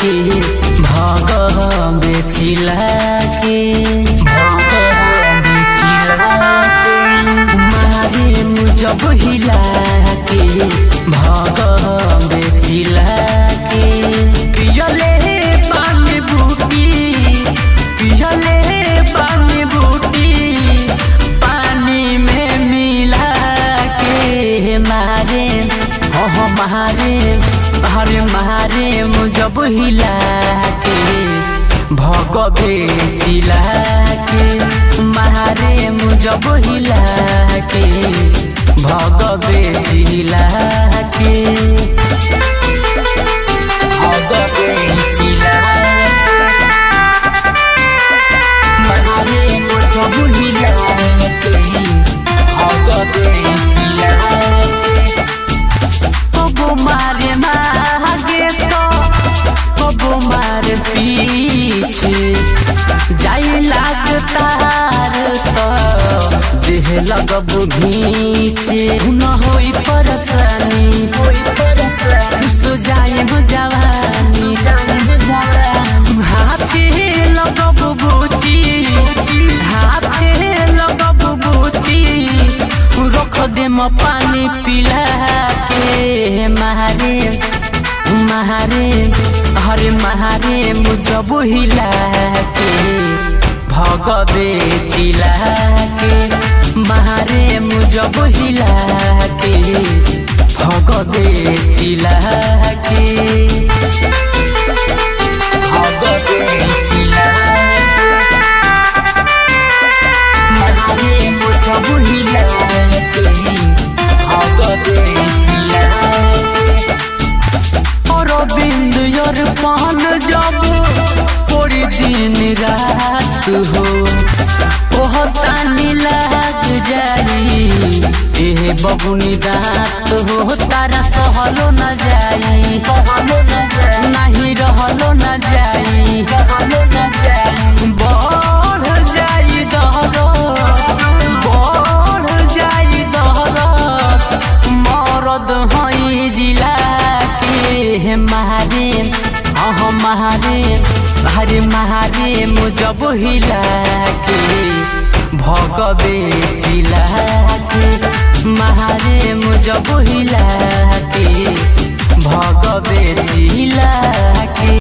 के भग बेचिला के भग बेचिला के मारे मुजब हिला के भग बेचिला के पियले पानी बूटी पियले पानी बूटी पानी में मिला के मारे हो हो मारे हरे मारे मुजब हिला के भगवे चिला के मारे मुजब हिला के भगवे चिला के भगवे चिला के मारे मुजब हिला के भगवे चिला के कबो मारे मागे तो कबो मारे पीछे जाई लागतार तो देह लगबो घीचे न होई परेशानी होई परेशानी तो जाए हो जवानी जाए हो जवानी हाथे लगबो बूची हाथे लगबो बूची रख दे म पानी पिला के महारे महारे हरे महारे मुजब हिला के भगवे चिला के महारे मुजब हिला के भगवे चिला के भगवे चिला के महारे मुजब हिला के भगवे चिला के अरविंद यार पान जब पूरी दिन रात हो ओह तानी लाग जाई एह बबुनी दात हो तारा सहलो न जाई कहलो न जाई नहीं रहलो न जाई कहलो न जाई बढ़ जाई दहरो बढ़ जाई दहरो मरद हई जिला के महारे अह महारे हरे महारे मुजब हिला के भगवे चिला के महारे मुजब हिला के भग